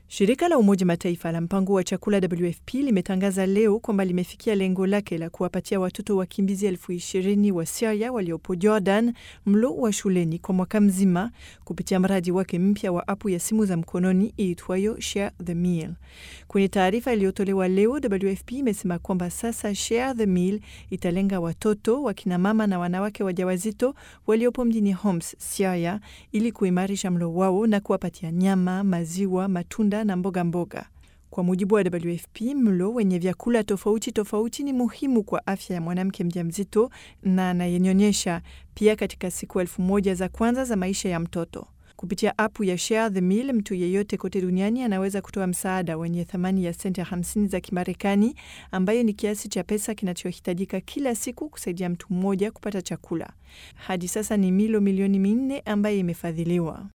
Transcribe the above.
Shirika la Umoja Mataifa la mpango wa chakula WFP limetangaza leo kwamba limefikia lengo lake la kuwapatia watoto wakimbizi elfu ishirini wa Siria waliopo Jordan mlo wa shuleni kwa mwaka mzima kupitia mradi wake mpya wa apu ya simu za mkononi iitwayo Share the Meal. Kwenye taarifa iliyotolewa leo, WFP imesema kwamba sasa Share the Meal italenga watoto, wakina mama na wanawake wajawazito waliopo mjini Homs, Siria, ili kuimarisha mlo wao na kuwapatia nyama, maziwa, matunda na mboga mboga. Kwa mujibu wa WFP, mlo wenye vyakula tofauti tofauti ni muhimu kwa afya ya mwanamke mjamzito na anayenyonyesha, pia katika siku elfu moja za kwanza za maisha ya mtoto. Kupitia apu ya Share the Meal, mtu yeyote kote duniani anaweza kutoa msaada wenye thamani ya senti 50 za Kimarekani, ambayo ni kiasi cha pesa kinachohitajika kila siku kusaidia mtu mmoja kupata chakula. Hadi sasa ni milo milioni minne ambayo imefadhiliwa.